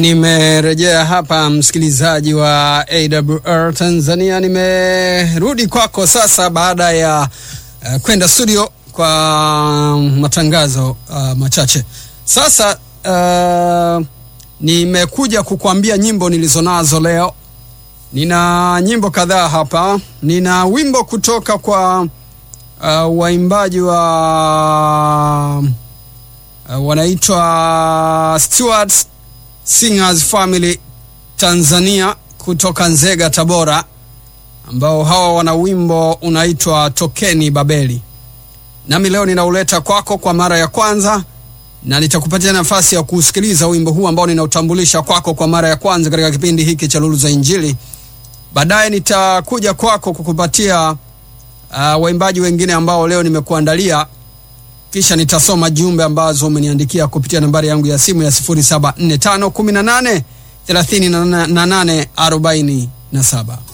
Nimerejea hapa msikilizaji wa AWR Tanzania, nimerudi kwako sasa baada ya uh, kwenda studio kwa matangazo uh, machache. Sasa uh, nimekuja kukuambia nyimbo nilizonazo leo. Nina nyimbo kadhaa hapa. Nina wimbo kutoka kwa uh, waimbaji wa uh, wanaitwa Stewards Singers Family Tanzania kutoka Nzega, Tabora, ambao hawa wana wimbo unaitwa Tokeni Babeli. Nami leo ninauleta kwako kwa mara ya kwanza, na nitakupatia nafasi ya kusikiliza wimbo huu ambao ninautambulisha kwako kwa mara ya kwanza katika kipindi hiki cha Lulu za Injili. Baadaye nitakuja kwako kukupatia uh, waimbaji wengine ambao leo nimekuandalia kisha nitasoma jumbe ambazo umeniandikia kupitia nambari yangu ya simu ya 0745183847.